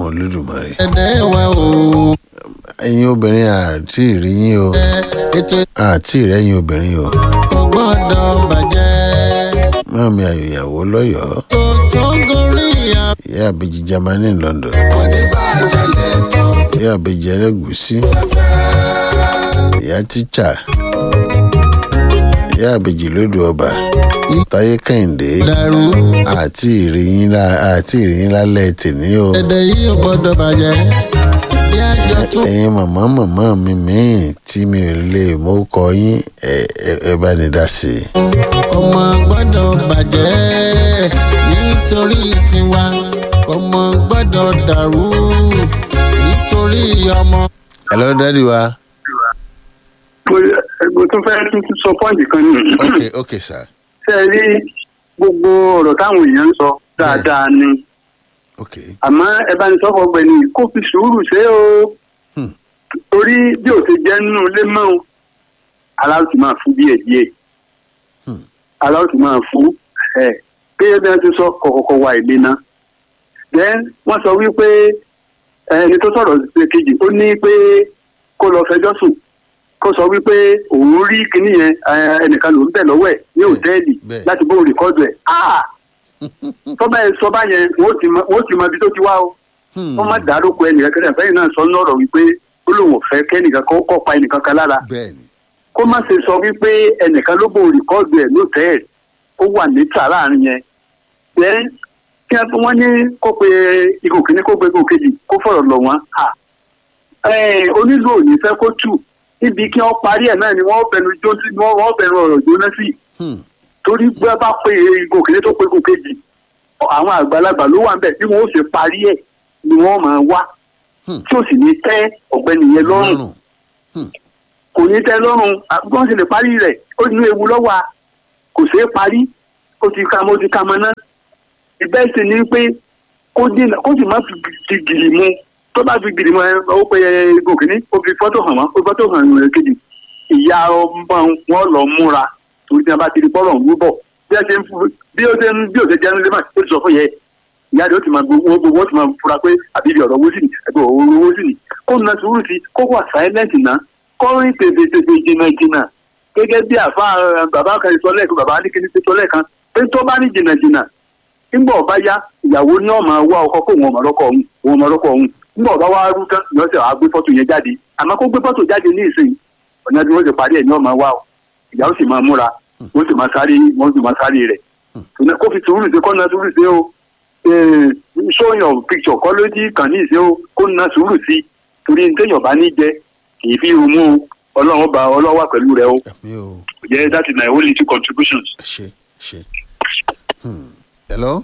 olódùmarè ẹ̀dẹ̀ wa o. ẹ̀yin obìnrin àti ìrí yín o ètò àti ìrẹ́yìn obìnrin o kò gbọ́dọ̀ bàjẹ́. mọ́mí àyòyàwó lọ́yọ̀ọ́ tó tó gorí ìyá. ìyá àbèjì Germany London kò ní bàjẹ́ lẹ́tọ̀ ìyá àbèjì ẹlẹ́gùsí fẹ́fẹ́. ìyá tíṣà ìyá àbèjì lódò ọba táyé kẹ́hìndé dàrú àti ìrìyìn àti ìrìyìn lálẹ́ tèmi o ẹ̀dẹ̀ yìí ò gbọ́dọ̀ bàjẹ́. bí àjọ tún ẹ̀yin màmá màmá mi míì tí mi ò lè mú kọ yín ẹ ẹ- ẹ bá ní dá sí i. kò mọ gbọ́dọ̀ bàjẹ́ nítorí tiwa kò mọ gbọ́dọ̀ dàrú nítorí ọmọ. hello dádì wa mo tún fẹ́ tún tún sọ pọ́ǹtì kan ní. ok ok sir ṣe é rí gbogbo ọ̀rọ̀ táwọn èèyàn ń sọ dáadáa ni ok àmọ́ ẹ bá ní sọ́kọ̀ ọgbẹ́ni kó fi sùúrù ṣe é o Hmm. torí bí ò ti jẹ́ nínú ilé mọ́ o aláwọ̀ ti máa fún díẹ̀ díẹ̀ Hmm. aláwọ̀ ti máa fún ẹ̀ pé bí wọ́n ti sọ kọ̀kọ̀kọ̀ wà ìlé náà then wọ́n sọ wípé ẹni tó sọ̀rọ̀ ṣe kejì ó ní pé kó lọ fẹjọ́ sùn kó sọ wípé òun rí kinní yẹn eh, ẹnìkan ló ń bẹ̀ lọ́wọ́ ẹ̀ ní òtẹ́ẹ̀lì bẹ́ẹ̀. láti bó rìkọ́dù ẹ̀ ah tọ́ba ẹ̀ sọ báyẹn wọ́n ti mọ wọ́n ti mọ ibi tó ti wá o Hmm. wọ́n má dárúkọ ẹnìkan kẹ́lẹ́ fẹ́yìn náà sọ lọ́rọ̀ wípé ó lóun ò fẹ́ kẹ́nìkan kó kọ́ pa ẹnìkan kan lára bẹ́ẹ̀ni kó má ṣe sọ wípé ẹnìkan ló bò rìkọ́ọ̀dù ẹ̀ lótẹ́ẹ̀lì ó wà níta láàrin yẹn then kí wọ́n ní kó pe igò kìíní kó pe igò kejì kó fọ̀rọ̀ lọ̀ wọ́n à onílù ò ní fẹ́ kó tù níbi kí wọ́n parí ẹ̀ náà ni wọ́n bẹnu jó sí wọ́n wọ́n bẹnu ọ̀rọ̀ jóná sí Hmm. torí bí wọ́n bá pe igò kìíní tó pe igò kejì àwọn àgbàlagbà ló wà ń bẹ̀ bí wọ́n ó ṣe parí ẹ̀ ni wọ́n máa wá Hmm. tí ó sì ní tẹ́ ọ̀gbẹ́ni yẹn lọ́rùn lọ́rùn kò ní tẹ́ lọ́rùn àbúkọ́ sì lè parí rẹ̀ ó ní ewu lọ́wọ́ a kò ṣeé parí ó ti ka mọ́ ó ti ka mọ́ náà ìbẹ́ sì ni pé kó dènà kó sì má fi fi gìrì mu tó bá fi gìrì mu ẹ ó pe gòkè ní ó fi fọ́tò hàn wọ́n ó fi fọ́tò hàn wọ́n kejì ìyá ọmọ wọn lọ múra torí tí wọn bá ti di bọ́ọ̀lù ọ̀hún bọ̀ bí ó ṣe ń fu- bí ó ṣe ń bí ó ṣe jẹ́ nílé mà ó ti sọ fún yẹ ìyá rẹ̀ ó ti máa gbogbo gbogbo ó ti máa fura pé àbíbi ọ̀rọ̀ owó sì ní ẹgbẹ́ òru owó sì ní kó na sùúrù sí kó wà silent náà kó rìn tètè jìnnà jìnnà gẹ́gẹ́ bí àfa eh, bàbá kan sọ lẹ́ẹ̀kan bàbá alikini ti sọ lẹ́ẹ̀kan pé tó bá ní jìnnà jìnnà nígbà ọba yá ìyàwó ní ọmọ wá ọkọ kó wọn ọmọ lọkọ ọhún wọn ọmọ lọkọ ọhún nígbà ọba wá rú tán ni wọn sì wá gbé fọ́tò yẹn jáde àmọ́ kó gbé fọ́tò jáde ní ìsìn ọ̀nà bí wọ́n ti parí ẹ̀ ní ọmọ wá o ìyàwó sì máa múra wọ́n sì máa sáré wọ́n sì máa sáré rẹ̀ ṣùgbọ́n kó fi sùúrù sí kó na sùúrù sí o Eh, show your picture kọ́ lójú kàn ní ìsìn o kó na sùúrù sí torí ní téèyàn bá ní jẹ kì í fi rumú o ọlọ́run bá ọlọ́wà pẹ̀lú rẹ o ẹ̀mí o jẹ́ that is my only two contributions. ẹ ṣe ẹ ṣe. Hmm. hello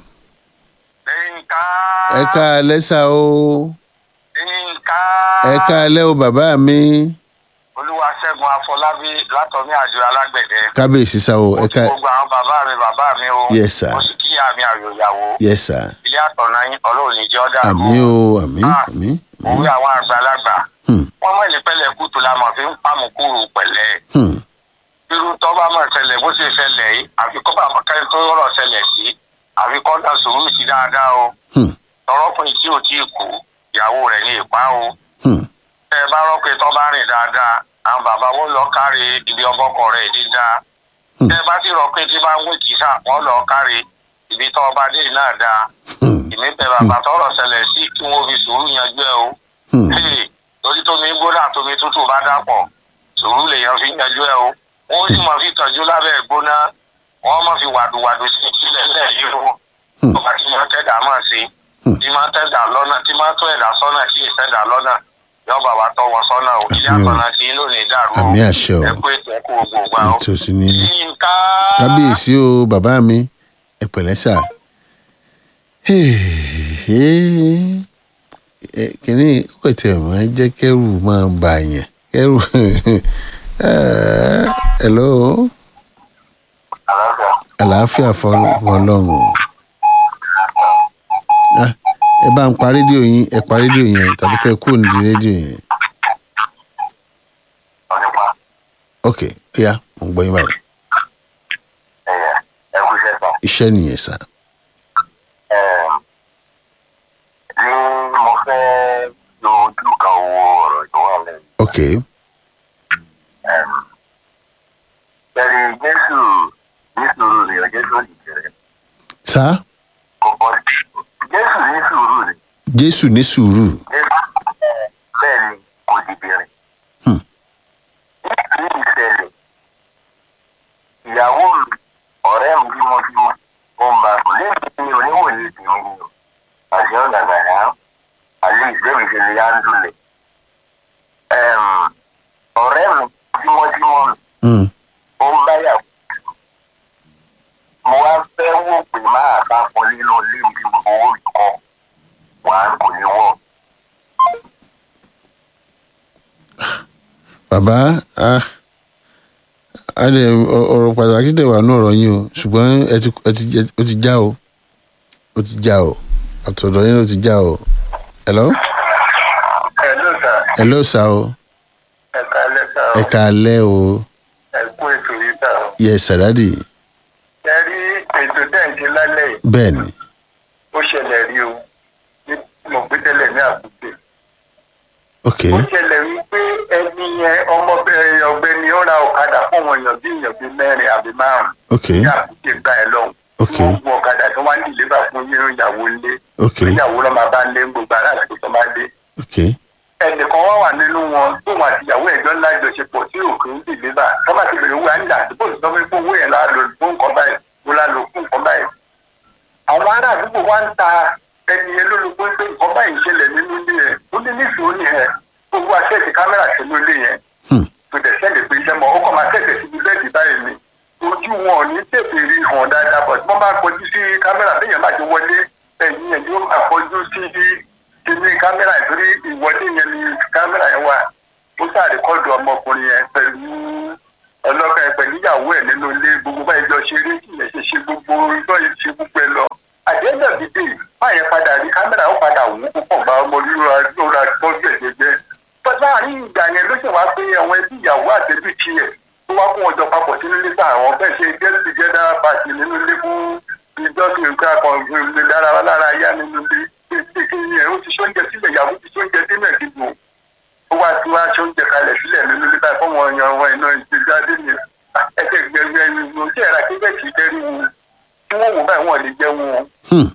Yínká. ẹ ká lẹ́sà o Yínká. ẹ ká lẹ́ o bàbá mi Olúwaṣẹ́gun Afọlábí látọ̀mí àjọ alágbẹ̀dẹ. kábíyèsí sá o ẹ Mo ká kí gbogbo àwọn bàbá mi bàbá mi o. Yes, sir. Mo sì kíyà mi àyòyàwó. yes sir Ilé àtọ̀nà yín ọlọ́run ní jẹ́ ọ́dà. àmì o àmì Ah, àmì Òwe àwọn àgbàlagbà. Hmm. Wọ́n mọ̀ ní pẹ̀lẹ́ kùtù la mọ̀ fi ń pàmò kúrò pẹ̀lẹ́. Hmm. Irú tó bá mọ̀ ṣẹlẹ̀ bó ṣe ṣẹlẹ̀ yìí, àfi kọ́ bá kẹ́ni tó rọ̀ ṣẹlẹ̀ sí. Àfi kọ́ dà sùúrù sí dáadáa o. Hmm. Tọrọkùnrin tí ò tí ì kú, ìyàwó rẹ̀ ní ìpá o. Hmm. tẹ ẹ bá rọ pé tó bá rìn dáadáa àwọn bàbá wọn lọ kárí ibi ọbọkọ rẹ dídá Hmm. tẹ ẹ bá sì rọ pé tí bá ń wé kìsà wọn lọ kárí ibi tó ọba dé náà dáa Hmm. ìmí bẹ bàbá tọrọ ṣẹlẹ̀ sí kí wọn fi sùúrù yanjú ẹ o Hmm. Hey, torí tómi gbóná tómi tútù bá dàpọ̀ sùúrù lèèyàn fi yanjú ẹ o wọn sì máa fi tọ́jú lábẹ́ gbóná wọn máa fi wàdùwàdù sí sílẹ̀ lẹ̀ yìí o Hmm. ọba tí máa tẹ̀dá máa ṣe Hmm. tí máa tẹ̀dá lọ́nà tí máa tó ẹ̀dá sọ́nà tí ì tẹ̀dá lọ́nà yọ bàbá tọ́ wọn sọ́nà o ilé Àmín o. àtọ̀nà tí lónìí dàrú o àmì àṣẹ o ẹ kú ètò ẹ kú gbogbo gbà o. ètò sì ni Yínká. kábíyèsí o bàbá mi ẹ pẹ̀lẹ́ sà Ẹ, kìnní ó kò tẹ̀ máa jẹ́ kẹ́rù máa bà yẹn kẹ́rù Eh, hello àlàáfíà fọlọ́run Ah, ẹ bá ń pa rédíò yín ẹ pa rédíò yẹn tàbí kẹ́ ẹ kúrò nídìí rédíò yẹn ok ó yá mo ń gbọ́ yín báyìí ẹ kú iṣẹ́ sàn. iṣẹ́ nìyẹn sà ní mo fẹ́ lo ojú kan wo ọ̀rọ̀ tó wà lẹ́yìn. ok Bẹ́ẹ̀ni Jésù ní sùúrù ni ọ Jésù ní kẹrẹ. sá Kọ̀kọ́ Jésù ní sùúrù ni. jésù ní sùúrù Jésù bẹ́ẹ̀ ni kò dìde rìn. Hmm. Ní ìṣẹ̀lẹ̀, ìyàwó mi, ọ̀rẹ́ mi bímọbímọ, ó ń bá a sùn lẹ́yìn ní oníwòye tèmi ni o. Àṣẹ ọ̀dàgbà yá, àlè ìgbẹ́mi ṣe lè yá ń dúlẹ̀. Ọ̀rẹ́ mi tímọ́tímọ́ mi, Hmm. ó ń bá yàwó. Mo wá fẹ́ wò pé máa bá fún nínú ilé mi bí mo owó mi kọ́. Wàá kò ní wọ̀. bàbá ah, a lè ọ- ọ̀rọ̀ pàtàkì dẹ̀ wà ní ọ̀rọ̀ yín o ṣùgbọ́n ẹ ti ẹ ti ẹ- ó ti já o ó ti já o àtọ̀dọ̀ yín ó ti já o hello Ẹ ló sà, hello sá o ẹ ká lẹ́sà ẹ ká alẹ́ o ẹ kú ètò yìí sà o. yẹ sàdádì Ẹ rí ètò tẹ̀ǹtì lálẹ́ yìí, bẹ́ẹ̀ ni ó ṣẹlẹ̀ rí o. Ní mo gbé tẹ́lẹ̀ ní àkúté. ok Ó ṣẹlẹ̀ wípé ẹni yẹn ọmọbìnrin ọ̀gbẹ́ni ó ra ọ̀kadà fún àwọn èèyàn bí èèyàn bíi mẹ́rin àbí márùn-ún. ok Ní àkúté gbà ẹ lọ́hùn. ok Wọ́n gun ọ̀kadà tó wá ní ìlébà fún yíyan ìyàwó ilé. ok Ìyàwó lọ́ máa bá lé gbogbo ará àti tó máa dé. ok ẹnìkan wá wà nínú wọn tóun àti ìyàwó ẹjọ ńlá ìjọṣepọ̀ tí òkè ń dìde bá tọ́ba ti bèrè owó àńjà àdúgbò tó fẹ́ fún owó yẹn la lò fún nǹkan báyìí mo la lò fún nǹkan báyìí. àwọn ará àdúgbò wa ń ta ẹni yẹn lólobó pé nǹkan báyìí ń ṣẹlẹ̀ nínú ilé yẹn ó ní níṣòro ni ẹ gbogbo aṣẹ́ẹ̀tì kámẹ́rà sínú ilé yẹn Hmm. tó dẹ̀ sẹ́lẹ̀ pé iṣẹ́ mọ́ ó kàn máa tẹ̀sẹ̀ síbi bẹ́ẹ̀dì báyìí ni ojú wọn ò ní tètè rí hàn dáadáa bọ̀ tí wọ́n bá kọjú sí kámẹ́rà bẹ́ẹ̀ yẹn bá ti wọlé ẹ̀yìn yẹn yóò máa kọjú sí kíní kámẹ́rà ìtorí ìwọlé yẹn ni kámẹ́rà yẹn wà ó sàrékọ́dù ọmọkùnrin yẹn pẹ̀lú ọlọ́kà ẹ̀ pẹ̀lú ìyàwó ẹ̀ nínú ilé gbogbo báyìí jọ ṣeré ìyẹn ṣe ṣe gbogbo ìjọ yìí ṣe gbogbo ẹ lọ àdéhùn dídè báyẹn padà rí kámẹ́rà ó padà wù ú púpọ̀ gba ọmọ rírọ lóra tọ́jú ẹ̀ jẹjẹ láàrin ìgbà yẹn ló ṣe wá pé àwọn ẹbí ìyàwó àtẹbí tiẹ̀ tó wá fún ọjọ́ papọ̀ sínú ilé sáà àwọn bẹ́ẹ̀ ṣe get together party nínú ilé fún ìjọsìn nǹkan kan lè dára wá lára yá nínú ilé kékeré yẹn ó ti ṣóúnjẹ sílẹ̀ ìyàwó ti ṣóúnjẹ sílẹ̀ dìbò ó wá tí wá ṣóúnjẹ kalẹ̀ sílẹ̀ nínú ilé báyìí fún wọn yan wọn iná ìgbéjáde ni ẹsẹ̀ gbẹgbẹ ìlú tí ẹ̀rọ akéwẹ̀sì dẹ́rù wọn tí wọ́n wò báyìí wọ́n lè jẹ́ wọn Hmm.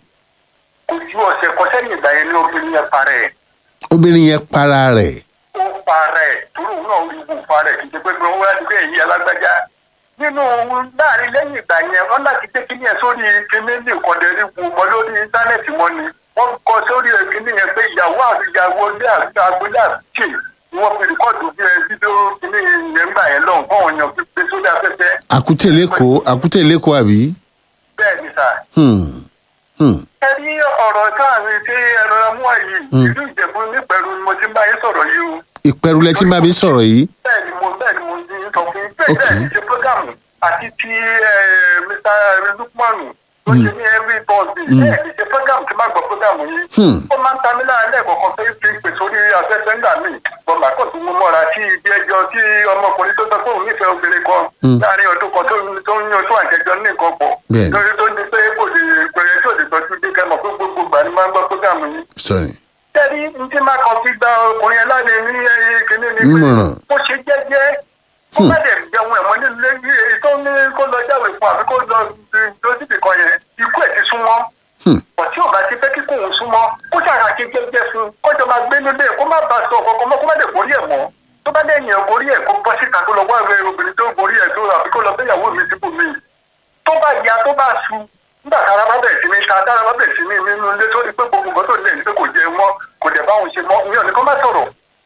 kò ju ọ̀sẹ̀ kan sẹ́yìn ìgbà yẹn ní obìnrin yẹn parẹ́ ẹ̀ obìnrin yẹn para rẹ̀ ó parẹ́ torí òun náà rí wù parẹ́ kì í ṣe pé pé wọ́n wá ní pé èyí alágbájá nínú láàrin lẹ́yìn ìgbà yẹn wọ́n láti gbé kíní yẹn sórí kíní ní ìkọ̀dẹ̀rí wù mọ́ lórí íńtánẹ́ẹ̀tì wọn ni wọ́n kọ sórí kíní yẹn pé ìyàwó àti ìyàwó ilé àti agbélé àti ni wọ́n fi rìkọ́ọ̀dù bí ẹ fídíò kíní yẹn gbà yẹn lọ́hùn fún ọ̀yàn pípé sórí afẹ́fẹ́ àkútè lẹ́kọ̀ọ́ àkútè lẹ́kọ̀ọ́ àbí bẹ́ẹ̀ ni sà Hmm. Hmm. ẹ rí ọ̀rọ̀ táàrin tí ẹ̀rọ mú àyè Mm. ìlú ìjẹ̀bú nípẹ̀rù ni mo ti ń bá yín sọ̀rọ̀ yìí o ìpẹ̀rù lẹ tí ń bá mi sọ̀rọ̀ yìí bẹ́ẹ̀ ni mo bẹ́ẹ̀ ni mo ti ń sọ fún yín bẹ́ẹ̀ Okay. bẹ́ẹ̀ ni ṣe programu àti ti eh, Mr. Lukmanu tó ṣe ní every Thursday Mm. bẹ́ẹ̀ ni ṣe programu tí máa gbọ́ programu yìí Hmm. ó máa ń ta mí lára lẹ́ẹ̀kọ̀ọ̀kan pé fi pè sórí afẹ́fẹ́ ńgbà míì bọ́mà kò tún mú mọ́ra sí ibi ẹjọ́ tí ọmọkùnrin tó sọ pé òun nífẹ̀ẹ́ obìnrin kan Mm. láàrin ọdún kan tó ń- tó ń yan tó àjẹjọ ní nǹkan pọ̀ Bẹ́ẹ̀ni. lórí tó ní pé kò lè pèrè tó lè tọ́jú dé kẹ́mọ̀ pé gbogbo gbà ni máa ń gbọ́ programu yìí sorry tẹ́rí ní tí máa kàn fi gba ọkùnrin ẹlẹ́ni ní ẹyẹ kìíní ni pé Nímọ̀ràn. ó ṣe jẹ́jẹ́ kó má dẹ̀ jẹun ẹ̀wọ̀n nínú ilé èyí tó ní kó lọ jáwèé fún àbí kó lọ lójúbì kan yẹn ikú ẹ̀ ti súnmọ́ Hmm. ọ̀tí ò bá ti fẹ́ kíkó òun súnmọ́ kó ṣàrà ṣe jẹ́jẹ́ fún un kó jọ máa gbé nílé kó má bàa sọ ọ̀kọ̀ọ̀kan mọ́ kó má dẹ̀ borí ẹ̀ mọ́ tó bá dẹ̀ yàn borí ẹ̀ kó bọ́ síta kó lọ wá ẹ̀rọ obìnrin tó borí ẹ̀ tó àbí kó lọ fẹ́yàwó mi síbò mí tó bá ya tó bá su nígbà tára bá bẹ̀rẹ̀ sí ní ta tára bá bẹ̀rẹ̀ sí ní nínú ilé tó ní pé gbogbo nǹkan tó lè ní pé kò jẹ mọ́ kò dẹ̀ bá òun ṣe mọ́ ìyẹn nìkan má sọ̀rọ̀.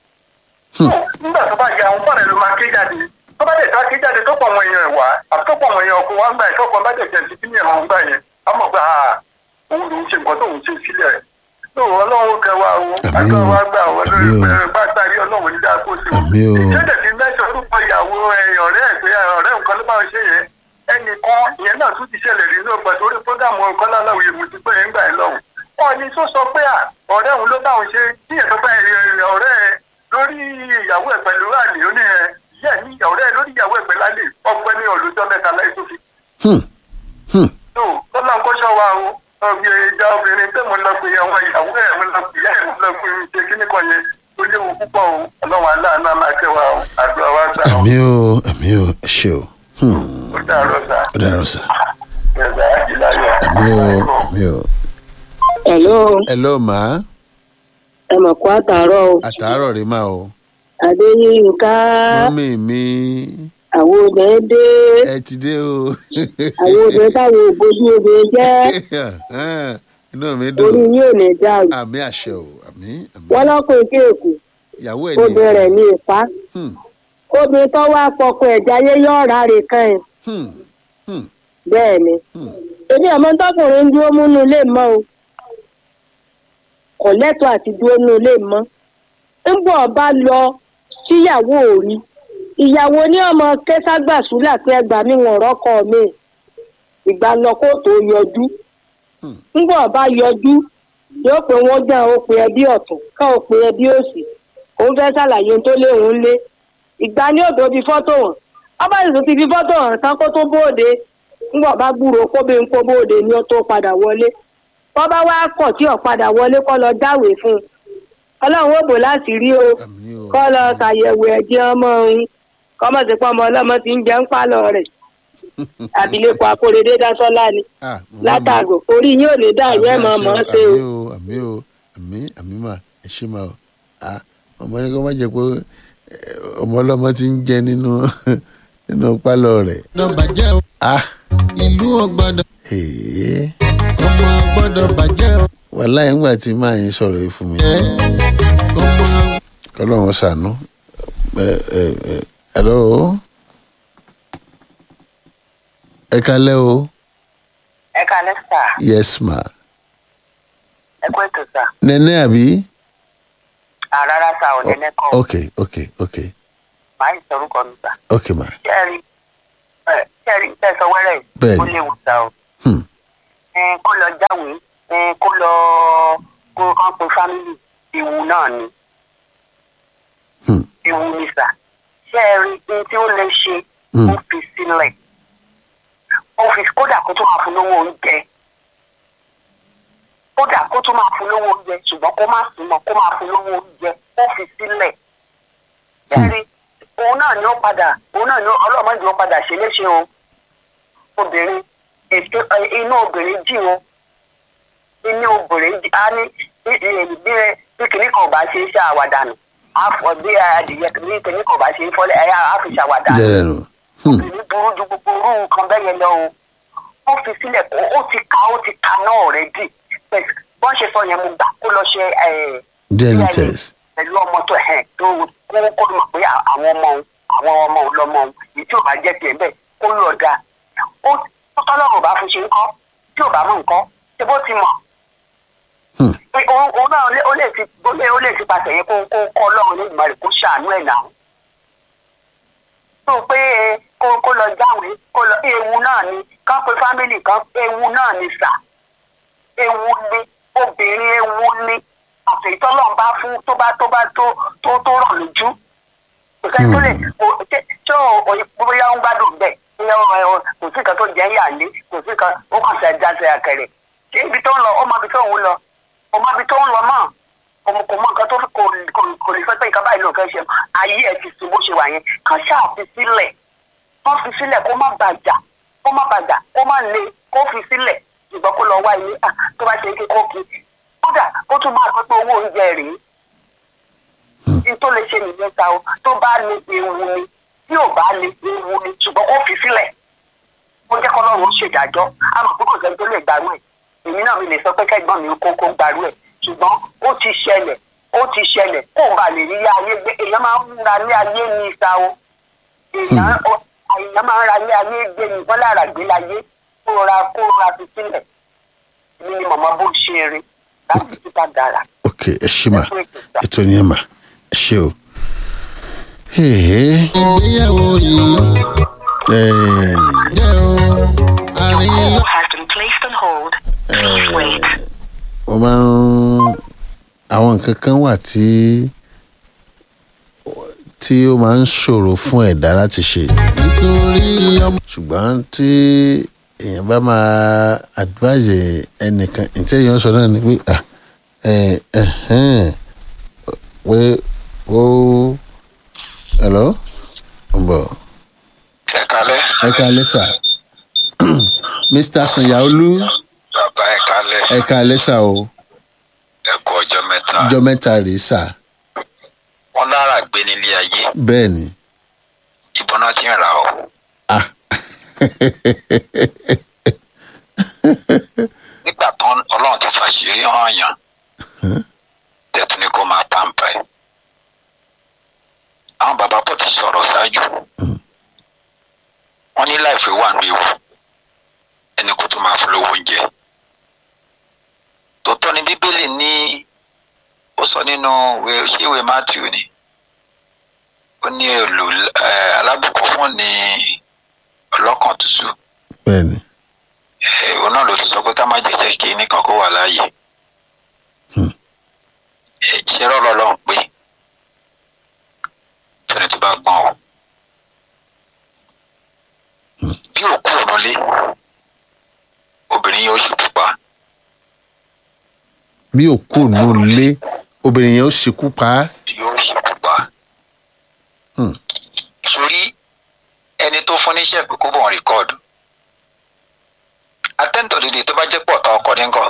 nígbà tó bá ya òun fàrẹ̀ ló máa ké jáde tó bá dẹ̀ tá ké jáde tó pọ̀ àwọn èèyàn ẹ̀ wá àti tó pọ̀ àwọn èèyàn ọkùnrin wá ń gbà yẹn tó pọ̀ bá dẹ̀ jẹ́ sí kíní ẹ̀rọ ń gbà yẹn á mọ̀ pé ah òun lòún ṣe nǹkan tóun ṣe sílẹ̀ lóòrùn ọlọ́run kẹwàá o Àmín àjọ o. wa gbà wọ́n Àmín o. lórí bá gbàrí ọlọ́run ní dáa kó sí o Àmín o. ìṣẹ́jẹ̀ ti mẹ́sàn-án orúkọ ìyàwó ẹ̀ ọ̀rẹ́ ẹ̀ pé ọ̀rẹ́ nǹkan ló bá ń ṣe yẹn ẹnìkan ìyẹn náà tún ti ṣẹlẹ̀ rí náà gbàtọ́ orí fúgàmù ọ̀kan láláwìyé mo ti pẹ́ ẹ̀ ń gbà ẹ̀ lọ́hùn. wọ́n ní tó sọ pé à ọ̀rẹ́ òun ló bá òun ṣe tíyẹn tó bá ẹ̀ ọ̀rẹ́ ẹ̀ lórí ìyàwó ẹ̀ pẹ̀lú àlè ó ní ẹ̀ yẹ́ ní ọ̀rẹ́ ẹ̀ lórí ìyàwó ẹ̀ pẹ̀lú àlè ọgbẹ́ ní olùjọ́ mẹ́ta láì tó fi Hmm. Hmm. tó tọ́lá nǹkan ṣọ́ wa o ọbẹ̀ ìjà obìnrin tẹ́ mo lọ pé àwọn ìyàwó ẹ̀ mo lọ pé ìyá ẹ̀ mo lọ pé ṣe kíní kan yẹn ó léwu púpọ̀ o ọlọ́run aláàánú á máa kẹwàá o àdúrà wa gbà o àmì o àmì o ẹ ṣe o Hmm, ó dàrọ sá ó dàrọ sà ẹ̀dá àjìláyọ̀. àmì o àmì o. Hello, hello ma ẹ mọ̀ kó àtàárọ̀ o. àtàárọ̀ rí ma o Adéyínká, mọ́mí mi àwọn obìnrin dé, ẹ ti dé o àwọn obìnrin táwọn ògbójú obìnrin jẹ́, inú mi orí dùn yín ò ní dàrú. àmì àṣẹ o àmì àmì Wọ́n lọ́kùnrin kéèkù, ìyàwó ẹ̀ obìnrin rẹ̀ ní ìpá. Hmm, Obìnrin tó wá fọkọ ẹ̀já yé yọ̀ ọ̀rá rè kan ẹ̀. hmm, hmm, Bẹ́ẹ̀ ni. hmm. Èmi ọmọ tọkùnrin ń dúró múnú ilé mọ́ o. Kò lẹ́tọ̀ọ́ àti dúró nú ilé mọ́. ń bọ̀ bá lọ síyàwó òrí ìyàwó ní ọmọ kẹsàgbàsúlà pé ẹgbà mi wọn rọkọ mi ìgbà lọ kó tó yọjú Hmm. ń bọ̀ bá yọjú yóò pé wọ́n gbà ó pe ẹbí ọ̀tún ká ó pe ẹbí òsì òun fẹ́ ṣàlàyé ohun tó léwu lé ìgbà ní òdo fi fọ́tò hàn ọba ìlú ti fi fọ́tò hàn tán kó tó bóde ń bọ̀ bá gbúrò kó bí ń kó bóde ni ó tó padà wọlé wọ́n bá wá kọ̀ tí ò padà wọlé kọ́ lọ dáwèé fún un ọlọ́run ó bò láti rí o àmì o kọ́ lọ ṣàyẹ̀wò ẹ̀jẹ̀ ọmọ òun kọ́mọ̀ sí pọ́ ọmọ ọlọ́mọ ti ń jẹ́ ń pálọ̀ rẹ̀ àbílẹ̀kọ akóredé dásọ́lá ni Ah, màmá mi. látàgò orí yín ò ní dá Àmì ìyẹn mọ̀ àṣẹ mọ́ o, ṣe o àmì o àmì o àmì àmì mà ẹ ṣe mà o Ah, ọmọ ní kó má jẹ pé eh, ọmọ ọlọmọ ti ń jẹ nínú nínú pálọ̀ rẹ̀ gbọ́dọ̀ bàjẹ́ o ah ìlú ò gbọ́dọ̀ èyí ọmọ gbọ́dọ̀ bàjẹ́ o wàhálà yẹn gbà tí máa yín sọ̀rọ̀ yìí fún mi ẹ ọmọ kọ́lọ́run ṣàánú ẹ ẹ ẹ hello ẹ kalẹ́ o ẹ kalẹ sà yes ma ẹ kó ètò sà nẹ́nẹ́ àbí àràrà sà ò nẹnẹ kọ ok ok ok màá yìí sọrúkọ mi sà ok ma kẹrin ẹ kẹrin tẹsán wẹrẹ Bẹ́ẹ̀ni. ó léwu sà o hmm. ẹ kó lọ jáwèé ẹ kó lọ kó kán pe fámìlì ìwù náà ni Hmm. ìwù ni sà ṣé ẹ rí ní tí ó lè ṣe Hmm. ó fi sílẹ̀ ó fi kódà kó tó máa fún lówó oúnjẹ kódà kó tó máa fún lówó oúnjẹ ṣùgbọ́n kó má sùn mọ́ kó máa fún lówó oúnjẹ ó fi sílẹ̀ ẹ̀rí òun náà ni ó padà òun náà ni ó- ọlọ́mọdé ó padà ṣe léṣe o obìnrin ètò ẹ, inú obìnrin jì o inú obìnrin jì á ní bí bí- bí bí kìnnì kan ò bá ṣe é ṣe àwàdànù àfọ bí adìyẹ bí kìnnì kan ò bá ṣe é fọlẹ ẹyà á fi ṣàwàdànù jẹ́rẹ̀ nù hmm. obìnrin burú ju gbogbo orú nǹkan bẹ́ẹ̀ yẹn lọ o ó fi sílẹ̀ kó ó ti ka ó ti ka náà rẹ̀ dì bọ́n ṣe sọ yẹn mo gbà kó lọ ṣe ẹ̀ DNA test pẹ̀lú ọmọ tó ẹ̀ tó kó kó mọ̀ pé àwọn ọmọ òun àwọn ọmọ òun lọ́mọ òun èyí tí ò bá jẹ́ tiẹ̀ bẹ́ẹ̀ kó lọ da ó tọ́lọ́run ò bá fún ṣe ń kọ́ tí ò bá mú nǹkan ṣe bó ti mọ̀ Hmm. pé òun òun náà lé- ó lè fi ó lè ó lè fi pàṣẹ yẹn kó kó kọ́ ọlọ́run ní ìgbà rẹ̀ kó ṣàánú ẹ̀ náà tó pé ẹ, kó kó lọ jáwé kó lọ ewu náà ni kán pé fámìlì kan ewu náà ni sà ewu ni obìnrin ewu ni àti ìtọ́lọ́run bá fún tó bá tó bá tó tó tó rọ̀ lójú kò sẹ́ni tó lè kò ṣé ṣé o o- bóyá ó ń gbádùn bẹ́ẹ̀ bóyá ó- ó- kò sí nǹkan tó jẹ́ yà lé kò sí nǹkan ó kàn ṣe ẹja ṣe àkẹrẹ ṣé ibi tó ń lọ ó mọ ibi tó ń lọ ó mọ ibi tó ń lọ mọ́ kò mọ kò mọ nǹkan tó kò kò kò lè fẹ́ pé nǹkan báyìí ló ń fẹ́ ṣe ayé ẹ̀ ti sùn bó ṣe wà yẹn kàn ṣáà fi sílẹ̀ wọ́n fi sílẹ̀ kó má bàjá kó má bàjá kó má le kó fi sílẹ̀ ṣùgbọ́n kó lọ wá ilé à tó bá ṣe é kó kí kódà kó tún máa pẹ́ pé owó oúnjẹ rèé ní tó lè ṣe nìyẹn ta o tó bá ní ewu ni tí ò bá ní ewu ni ṣùgbọ́n kó fi sílẹ̀ ó jẹ́ kọ́lọ́run ó ṣèdájọ́ a mọ̀ pé kò sẹ́ni tó lè gbàrú ẹ̀ èmi náà mi lè sọ pé kẹ́gbọ́n mi kó kó gbàrú ẹ̀ ṣùgbọ́n ó ti ṣẹlẹ̀ ó ti ṣẹlẹ̀ kó o bá lè rí ilé ayé gbé èèyàn máa ń ra ilé ayé ní ìta o èèyàn ó- èèyàn máa ń ra ilé ayé gbé ní wọ́n lára gbé láyé kó o ra kó o ra fi sílẹ̀ èmi ni màmá bó ṣe rí láti títà dára ok ẹ ṣe mà ẹ kú ètò ìgbà. ètò ni ẹ mà ẹ ṣe o Hey, ìgbéyàwó yìí eh, jẹ́ o àárín lọ. has been placed on hold. Please wait. wọ́n máa ń àwọn nǹkan kan wà tí tí ó máa ń ṣòro fún ẹ̀dá láti ṣe nítorí ọmọ ṣùgbọ́n tí èèyàn bá máa advise ẹnìkan ǹtẹ́ èèyàn sọ náà ni pé ah ẹ ẹhẹ́n pé ó hello ń bọ̀ ẹ kalẹ ẹ káalẹ́ sà mr sanyaolu bàbá ẹ kalẹ ẹ káalẹ́ sà o ẹ kú ọjọ mẹta ọjọ́ mẹ́ta rèé sà wọn lára gbé nílé ayé bẹ́ẹ̀ ni ìbọn náà ti ń ra ọ ah nígbà tán ọlọrun ti fàṣírí hàn yàn tẹtù ni kó máa pàǹpà ẹ àwọn bàbá pọ̀ ti sọ̀rọ̀ ṣáájú wọn ní láìpẹ́ wà ní ewu ẹni kó tó máa fún lówó oúnjẹ tòótọ́ ni bíbélì ní ó sọ nínú ìwé ṣéwé matthew ni ó ní èlò ẹ, alábùkún fún ní ọlọ́kàn tútù bẹ́ẹ̀ ni ẹ, òun náà ló ti sọ pé ká má jẹ́ kí nìkan kó wà láàyè ẹ, ṣé rọ́lọ́ lọ́hùn pé fẹ́ni tó bá gbọ́n o bí òkú òun lé obìnrin yóò ṣubú pa bí òkú òun lé obìnrin yẹn ó ṣekú pa á yóò ṣubú pa Hmm. sórí ẹni tó fún níṣẹ́ pé kó bọ̀ ń rìkọ́ọ̀dù atẹ́ǹtọ̀ dìde tó bá jẹ́ pọ̀ tán ọkọ̀ ní nǹkan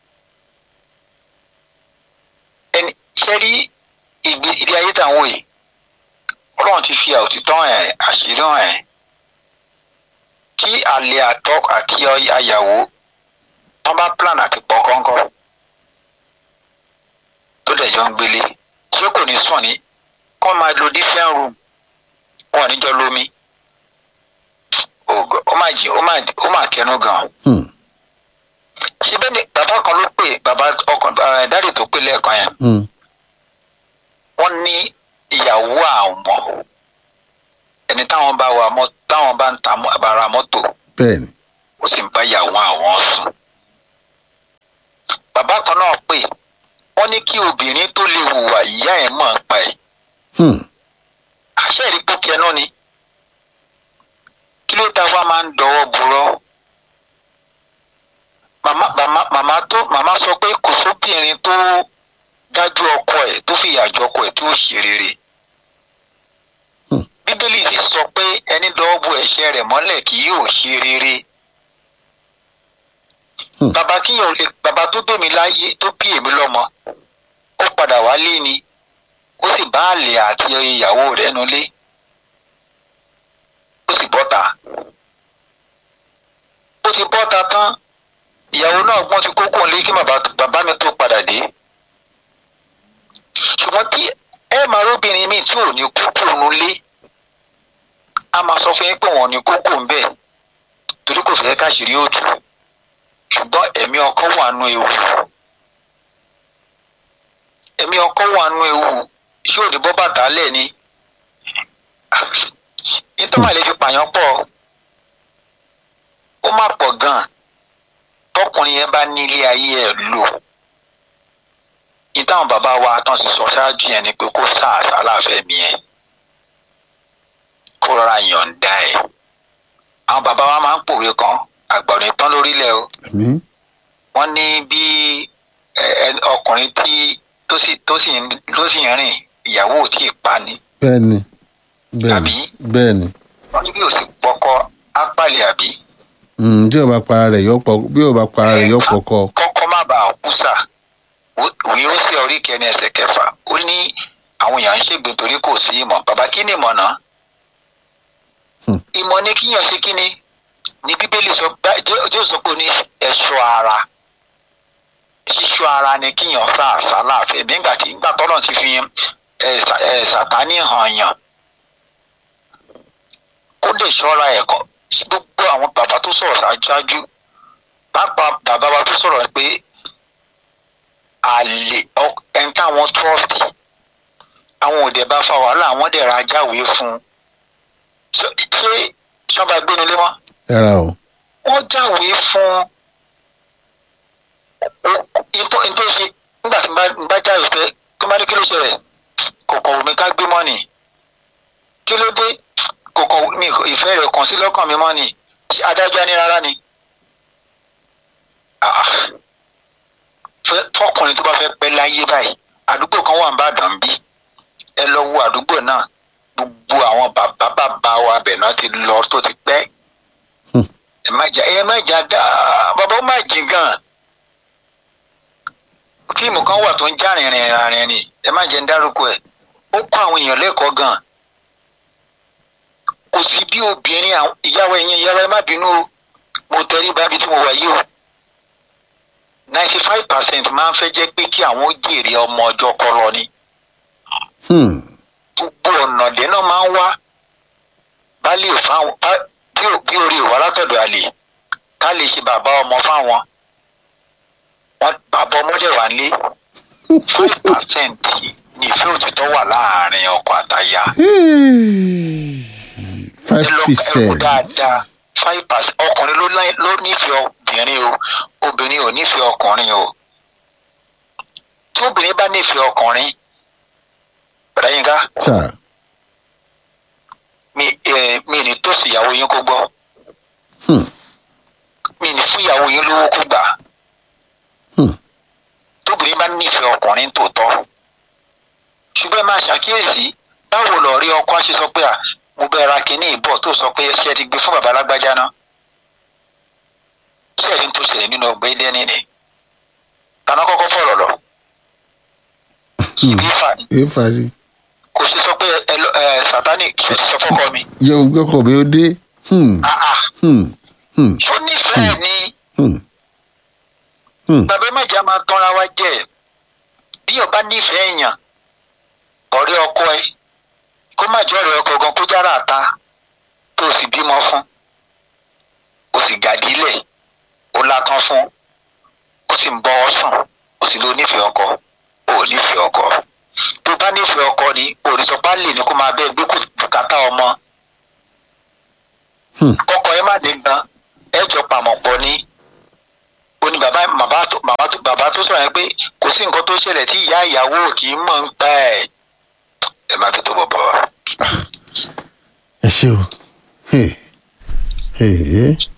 ẹni ṣe rí ìgbé ilé ayé tá à ń wò yìí ọlọ́run ti fi òtítọ́ ẹ̀ àṣírí hàn ẹ̀ tí àlè àtọ́ àti ayàwó tán bá plan àti pọ̀ kọ́ńkọ́ tó dẹ̀ jọ ń gbélé ṣé kò ní sùn ní kọ́ máa lo different room wọn ò ní jọ lómi Ògo- ó máa jì ó máa ó máa kẹnu gan Hmm. síbẹ̀ ni bàbá kan ló pè bàbá ọkàn ẹ̀ dáàdì tó pè lẹ́ẹ̀kan yẹn Hmm. wọ́n ní ìyàwó àwọn ẹni táwọn bá wa mọ́ táwọn bá ń ta mọ́- bá ra mọ́tò bẹ́ẹ̀ ni ó sì ń bá ìyàwó àwọn sùn. bàbá kan náà pè wọ́n ní kí obìnrin tó lè hùwà ìyá ẹ̀ mọ̀ ń pa ẹ̀ Hmm. àṣẹ ìrìpọ̀ kẹnu ni kí ló ta wá máa ń dọwọ́ burọ́ màmá màmá màmá tó màmá sọ pé kò sóbìnrin tó dájú ọkọ ẹ̀ tó fìyà jọ ọkọ ẹ̀ tó ṣe rere Hmm. bíbélì sì sọ pé ẹni dọwọ́ bo ẹ̀ṣẹ̀ rẹ̀ mọ́lẹ̀ kì yóò ṣe rere Hmm. bàbá kíyàn lè bàbá tó bèmí láyé tó bí èmi lọ́mọ ó padà wálé ni ó sì bá àlè àti ìyàwó rẹ̀ nulẹ̀ ó sì bọ́ta ó ti bọ́ta tán ìyàwó náà gbọ́n ti kókó lé kí bàbá bàbá mi tó padà dé ṣùgbọ́n tí ẹ máa róbìnrin míì tí ò ní kókó nulẹ̀ a máa sọ fún yín pé wọn ò ní kókó ń bẹ̀ torí kò fẹ́ káṣírí òtù ṣùgbọ́n ẹ̀mí ọkọ wà nù ewu ẹ̀mí ọkọ wà nù ewu ṣé òde bọ́ bàtà lẹ̀ ni nítorí àlè fi pààyàn pọ̀ ó má pọ̀ gan-an tọkùnrin yẹn bá ní ilé ayé ẹ̀ lò ìdáhùn bàbá wa tán sì sọ ṣáájú yẹn ni pé kó sáàsà láàfẹ́ mi ẹ̀ kó rọra yọ̀ǹda ẹ̀ àwọn bàbá wa máa ń pòwe kan àgbà ò ní tán lórílẹ̀ o àmì wọ́n ní bí ẹ, ẹ, ọkùnrin tí tó sì tó sì ń- ló sì ń rìn ìyàwó ò tí ì pa ni bẹ́ẹ̀ ni bẹ́ẹ̀ Àbí? ni bẹ́ẹ̀ ni wọ́n ní bí ò sì pọkọ ápàlẹ àbí Hmm, tí o bá para rẹ̀ yọ pọ̀ bí o bá para rẹ̀ yọ pọ̀ kọ́ kọ́kọ́ má bàa kú sà òwe ó sì orí kẹni ẹsẹ̀ kẹfà ó ní àwọn èèyàn ń ṣègbè torí kò sí ìmọ̀ bàbá kí ni ìmọ̀ náà Hmm. ìmọ̀ ní kíyàn ṣe kí ni ní bíbélì sọ bá- Jé- jésù sọ pé ó ní ẹ̀ṣọ́ ara ṣíṣọ́ ara ni kíyàn sá àṣà láàfin nígbà tí nígbà tọ́lọ̀ ti fi ẹ̀, Sà- ẹ̀, sàtánì hàn yàn kó lè ṣọ́ra ẹ̀kọ́ gbogbo àwọn bàbá tó sọ̀rọ̀ ṣáájú pàápàá bàbá wa tó sọ̀rọ̀ pé àlè ọ- ẹni táwọn trọ́ọ̀tì àwọn òde bá fa wàhálà àwọn dẹ̀ ra jáwèé fún un ṣé ṣé ṣọba gbénulé mọ́ ẹ̀ra o wọ́n jáwèé fún ìtọ́ ìtọ́ ṣe nígbà tí n bá- n bá jáwèé pé kí n bá ní kí ló ṣẹlẹ̀ kò kọ̀ wù mí ká gbé mọ́ ni kí ló dé kò kọ̀ wù mí ìfẹ́ rẹ̀ kàn sí lọ́kàn mi mọ́ ni Ṣé adájọ́ ní rárá ni Ah. Fẹ́- fọkùnrin tó bá fẹ́ pẹ́ láyé báyìí àdúgbò kan wà nìbàdàn bí ẹ lọ wo àdúgbò náà gbogbo àwọn bàbá bàbá wa bẹ̀ náà ti lọ tó ti pẹ́ Hmm. ẹ má jà ẹ má jà dá bàbá ó má jìn gan fíìmù kan wà tó ń já rìnrìn rìnrìn ni ẹ má jẹ́ ń dárúkọ ẹ̀ ó kọ́ àwọn èèyàn lẹ́kọ̀ọ́ gan kò sí bí obìnrin àwọn ìyàwó ẹ̀yìn ìyàwó ẹ má bínú o mo tẹrí bábi tí mo wà yìí o ninety five percent máa ń fẹ́ jẹ́ pé kí àwọn ó jèrè ọmọ ọjọ́ kọ́ lọ ni Hmm. gbogbo ọ̀nà dẹ́nà máa ń wá bálé ò fáwọn bá- bí ò- bí orí ìwà látọ̀dọ̀ àlè ká lè ṣe bàbá ọmọ fáwọn wọn bàbá ọmọdé wà nílé five percent ní ìfẹ́ òtítọ́ wà láàrin ọkọ àtaya five ẹ lọ ẹ wò percent dáadáa five percent ọkùnrin ló láì- ló nífẹ̀ẹ́ obìnrin o obìnrin ò nífẹ̀ẹ́ ọkùnrin o tí obìnrin bá nífẹ̀ẹ́ ọkùnrin bàdá yín ká sà mi ẹ mi ní tòsí ìyàwó yín kó gbọ́ Hmm. mi ní fún ìyàwó yín lówó kó gbà Hmm. tóbìnrin bá nífẹ̀ẹ́ ọkùnrin tòótọ́ ṣùgbọ́n ẹ máa ṣàkíyèsí báwo lọ rí ọkọ ṣe sọ pé à mo bẹ ra kínní ìbọ̀ tó sọ pé ṣé ẹ ti gbé fún bàbá alágbájá náà kí ẹ̀rí tó ṣẹlẹ̀ nínú ọgbẹ́ dẹ́ni ni tàná kọ́kọ́ fọ̀rọ̀ lọ ibi ìfà ni èèfàrí kò sí sọ pé ẹ lọ ẹ sátánì kí o ti sọ fọ́kọ mi yẹ ògbẹ́kọ̀ mi ó dé Hmm. ah ah Hmm. Hmm. ṣó nífẹ̀ẹ́ ni. Hmm. Hmm. bàbá méjà máa tọ́ra wa jẹ́ bí ọba nífẹ̀ẹ́ èèyàn ọ̀rẹ́ ọkọ ẹ kó má jọ ọ̀rẹ́ ọkọ gan kó jára àta tó o sì bímọ fún o sì gàdílẹ̀ o látán fún o sì ń bọ́ ọ sùn o sì lọ nífẹ̀ẹ́ ọkọ o ò nífẹ̀ẹ́ ọkọ tó o bá nífẹ̀ẹ́ ọkọ ni òrìṣọ́pá lè ní kó máa bẹ́ẹ̀ gbé kó bùkátà ọmọ Hmm. kọ́kọ́ ẹ má dé gan ẹ jọ pàmò pọ̀ ní ó ní bàbá bàbá tó bàbá tó bàbá tó sọ̀rọ̀ yẹn pé kò sí nǹkan tó ṣẹlẹ̀ tí ìyá ìyàwó kì í mọ̀ ń pa ẹ̀ ẹ má tó tó bọ̀ bọ̀. ẹ ṣe o Hey. Hey.